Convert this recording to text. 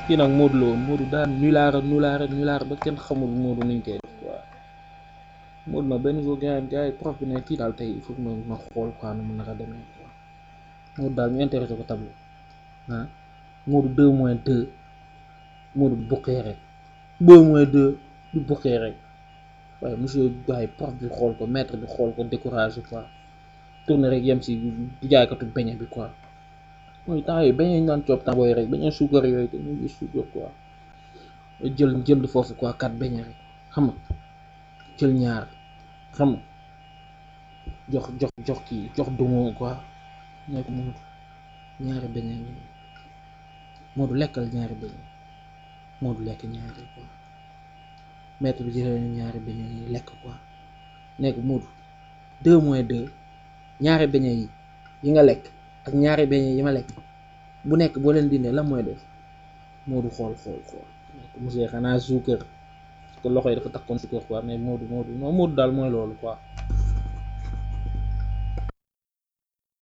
kii nag Modou la woon Modou daan nulaara nulaara nulaara ba kenn xamul Modou nuñ koy def quoi Modou nag benn jour gars yi gars yi prof bi ne kii daal tey il faut que ma ma xool quoi nu mu nar a demee quoi Modou daal ñu intéressé ko tableau ah Modou deux moins deux Modou buqee rek deux moins deux du buqee rek waaye monsieur waaye prof bi xool ko maître bi xool ko découragé quoi tourné rek yem si jaaykatu beñe bi quoi mooy temps yooyu beñe ñu naan coob temps booy rek beñe suukar yooyu te ñu ngi suukar quoi jël jënd foofu quoi kat beñe rek xam nga jël ñaar xam nga jox jox jox kii jox dumo quoi nekk Modou ñaari beñe ngi Modou lekkal ñaari beñe Modou lekk ñaari quoi maître bi jëlee ñaari beñe yi lekk quoi nekk Modou deux moins deux ñaari beñe yi yi nga lekk ak ñaari beñe yi ma lekk bu nekk boo leen dindee lan mooy def Modou xool xool xool nekk monsieur xanaa suukar parce que loxo yi dafa takkoon suukar quoi mais Modou Modou non Modou daal mooy loolu quoi